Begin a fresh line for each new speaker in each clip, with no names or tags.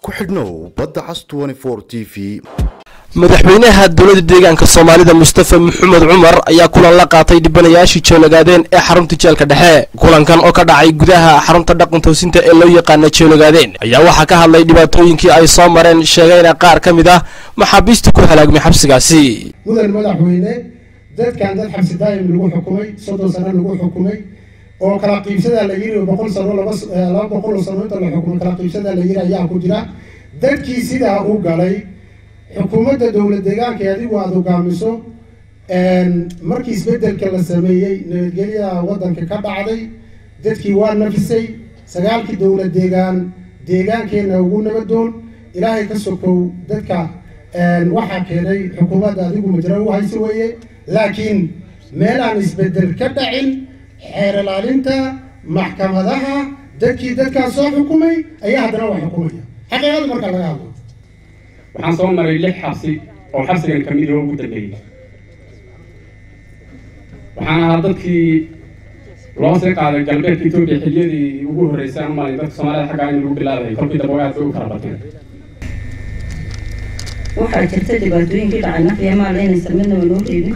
ku xidhnow badda cas t v
madaxweynaha dowladda deegaanka soomaalida mustafa maxamed cumar ayaa kulan la qaatay dhibanayaashii joolagaadeen ee xarunta jeelka dhexe kulankan oo ka dhacay gudaha xarunta dhaqan toosinta ee loo yaqaana joolagaadeen ayaa waxaa ka hadlay dhibaatooyinkii ay soo mareen sheegayna qaar ka mid ah maxaabiista ku halaagmay xabsigaasi
mudan madaxweyne dadkan dad xabsi daa'im lagu xukumay soddon sano lagu xukumay oo kala qiibsadaa la yiri boqol sano laba boqol oo sano inta la xukumay kala qiibsadaa la yiri ayaa ku jira dadkii sidaa u galay xukuumadda dowlad deegaanka ee adigu aada hogaamiso markii isbedelka la sameeyey nabadgelyada waddanka ka dhacday dadkii waa nafisay sagaalkii dowlad deegaan deegaankeenna ugu nabadoon ilaahay ka sokow dadka waxaa keenay xukuumadda adigu majra u hayse weeye laakiin meelaan isbedel ka dhacin xeer ilaalinta maxkamadaha dadkii dadkaas soo xukumay ayaa haddana waa xukumaya xaqiiqada marka laga hadlo
waxaan soo maray lix xabsi oo xabsigan ka mid oo ugu dambeeyey waxaan ahaa dadkii loo sii qaaday galbeedka etoobiya xiliyadii ugu horreysay aan malay dadka soomaalida xaggaa in lagu bilaabayay kolkii dambe aad bay u kala bateen
waxaa jirta dhibaatooyinkii dhacay nafya maala inaysan midnaba loo reebin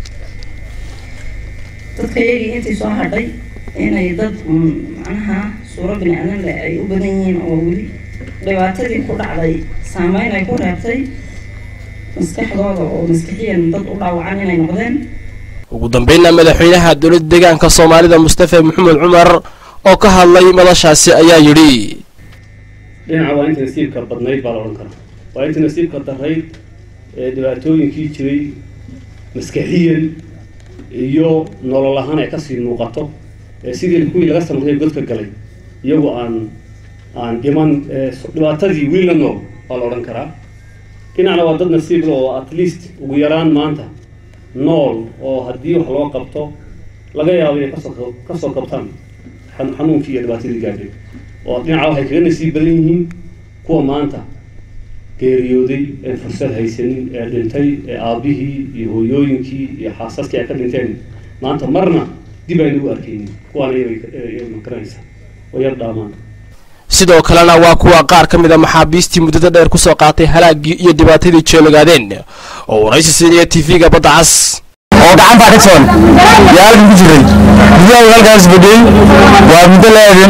dadka iyagii intii soo hadhay inay dad macnaha suuro bini aadan leh ay u badan yihiin oo weli dhibaatadii ku dhacday saameyn ay ku reebtay maskaxdooda oo maskixiyan dad u dhaawacan inay noqdeen
ugu dambeynna madaxweynaha dowladda deegaanka soomaalida mustafa maxamed cumar oo ka hadlay madashaasi ayaa yidhi
dhinaca waa inta nasiibka badnayd baa la odhan karaa waa inta nasiibka darayd ee dhibaatooyinkii jiray maskaxiyan iyo nolol ahaan ay kasii muuqato ee sidii kuwii laga sameeyay godka galay iyagoo aan aan dhiman dhibaatadii wiil la nool waa la odhan karaa dhinacna waa dad nasiib oo at least ugu yaraan maanta nool oo haddii wax loo qabto laga yaabo inay kasoo kasoo qabtaan xanuunkii iyo dhibaatadii gaadhay oo dhinaca waxay kaga nasiib badan yihiin kuwa maanta geeriyooday ee fursad haysanin ee dhintay ee aabihii iyo hooyooyinkii iyo xaasaskii ay ka dhinteen maanta marna dib ayna u arkaynin kuwaana yabay oo yar dhaamaan
sidoo kalena waa kuwa qaar ka mid a maxaabiistii muddada dheer kusoo qaatay halaagii iyo dhibaatadii joolagaadeen oo waraysi siinaya tv-ga badda cas
oo gacantaa ka jaban yaa halkan ku jiray gudaha halkaas fadhiyey waa muddo laadin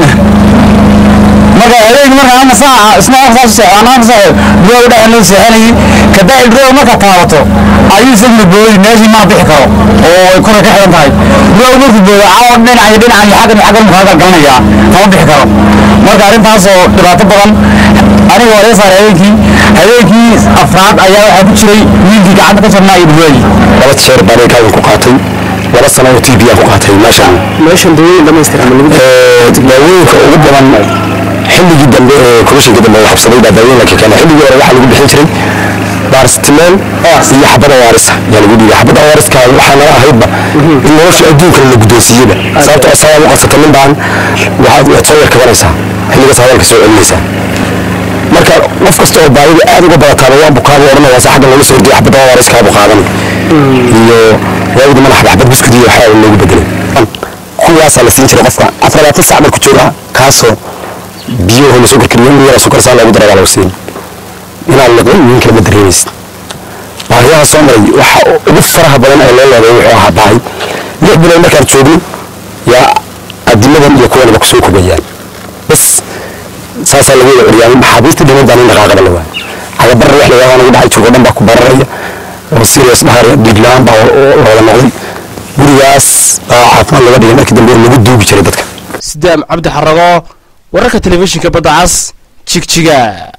marka habeenkii marka ama saaca isna saas socon ama saaca gudaha u dhaxan loo seexanayay kada ilrow marka taabato ayuu isaguna booyi meeshii mana bixi karo oo ay kora ka xiran tahay gudaha markuu booyo caawa dhinaca iyo dhinacan iyo xaggan iyo xaggan muxuu halkan galanayaa kama bixi karo marka arrintaas oo dhibaato badan aniga waa laga saaray habeenkii habeenkii afraad ayaa waxaa ku jiray wiilkii gacanta ka jabnaa iyo dhawaayi
laba jeer baan halkan ku qaatay laba sano oo tv aan ku qaatay meeshaan
meeshan dawooyin dhamaystiran
daawooyinka ugu badan xilligii dambe ee komishinka dambe la xabsaday baa daawooyin la keenay xilligii hore waxaa lagu bixin jiray baarsitimeen iyo xabada waarisa yaa lagu dhiibay xabada waariska waxaa nala ahaydba in nolosha adduunka la guddoonsiiyeyba sababto asagaa u qabsata nin baan waxaad waad soo yar kabanaysaa xilligaas hadalka soo celinaysaa marka qof kasta oo baadida aad uga badataaba waa bukaaba odhanaya se xaggan laga soo horgeeya xabada waariska bu qaadan iyo waagida madax xabad biskud iyo waxaa loogu bedelay kuwaasaa la siin jiray qofka afar labaatan sac marku jooga kaasoo biyaho lasoo korkariyo in yara sokor saa loogu daraa baa lagu siin inaad liqin nin kale ma dareemaysid baahiyaha soo maray waxa ugu faraha badan ee loo leeday wuxuu ahaa baahi lix bilood markaan joogno yaa adimadan iyo kuwanaba kusoo kobayaan bas saasaa lagu wada celiyaa maxaabiista dhiman baa nin dhaqaaqada la waaya cagabarra wax lagaa nagu dhacay jirko dhan baa ku bararaya oo serious dhahar dhiig la-aan baa loola noqday gurigaas baa caafimaad laga dhigay markii dambe lagu duugi jiray dadka
sidaam cabdi xarago wararka telefishinka badda cas jigjiga